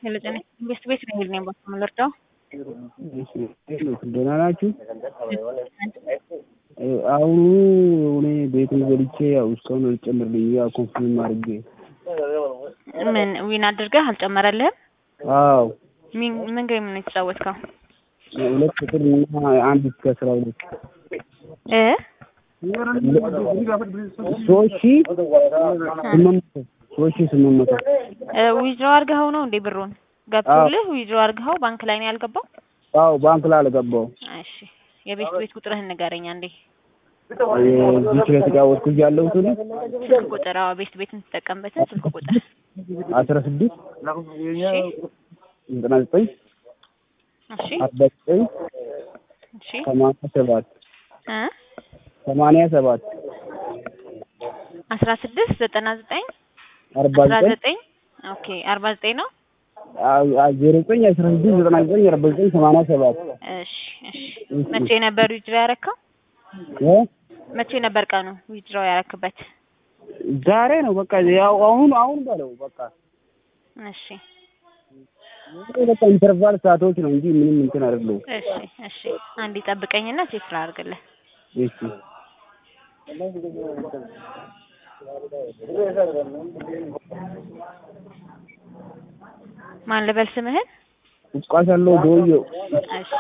የለጠነ ኢንቨስት ቤት ነው የሚል ነው የምንረዳው። ደህና ናችሁ? አሁኑ እኔ ቤቱን ገብቼ ያው እስካሁን አልጨምርልኝ ያው ኮንፊርም አድርጌ ምን ዊን አድርገህ አልጨመረልህም? አዎ ምን ምን ጌም ነው የተጫወትከው? ሁለት ቁጥር እና አንድ እስከ አስራ ሁለት እ ሶስት ሺህ ስምንት መቶ ሶስት ሺህ ስምንት መቶ ዊዝድሮ አድርገኸው ነው እንዴ ብሩን ገብቶልህ? ዊዝድሮ አድርገኸው ባንክ ላይ ነው ያልገባው? አዎ ባንክ ላይ አልገባው እሺ የቤት ቤት ቁጥርህን ንገረኝ አንዴ። እዚህ ስለተጫወትኩ ያለሁት እኔ ስልክ ቁጥር አዎ ቤት ቤት የምትጠቀምበትን ስልክ ቁጥር አስራ ስድስት ዘጠና ዘጠኝ እሺ አርባ ዘጠኝ እሺ ሰማንያ ሰባት እ ሰማንያ ሰባት አስራ ስድስት ዘጠና ዘጠኝ አርባ አስራ ዘጠኝ ዘጠኝ ኦኬ አርባ ዘጠኝ ነው። ዜሮ ዘጠኝ አስራ ስድስት ዘጠና ዘጠኝ አርባ ዘጠኝ ሰማንያ ሰባት እሺ እሺ መቼ ነበር ዊዝድሮ ያረከው? እ መቼ ነበር ቀኑ ዊዝድሮ ያረክበት? ዛሬ ነው በቃ ያው አሁን አሁን በለው በቃ እሺ በቃ ኢንተርቫል ሰዓቶች ነው እንጂ ምንም እንትን አይደለም። እሺ እሺ አንድ ጠብቀኝና ቼክ ላድርግልህ። እሺ ማን ልበል ስምህን? ቁስቋስ ያለው ዶዮ እሺ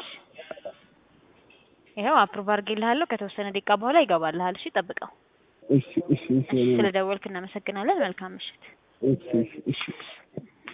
ይኸው አፕሩቭ አድርጌልሃለሁ። ከተወሰነ ደቂቃ በኋላ ይገባልሃል። እሺ ጠብቀው። እሺ እሺ እሺ ስለደወልክ እናመሰግናለን። መልካም ምሽት። እሺ እሺ እሺ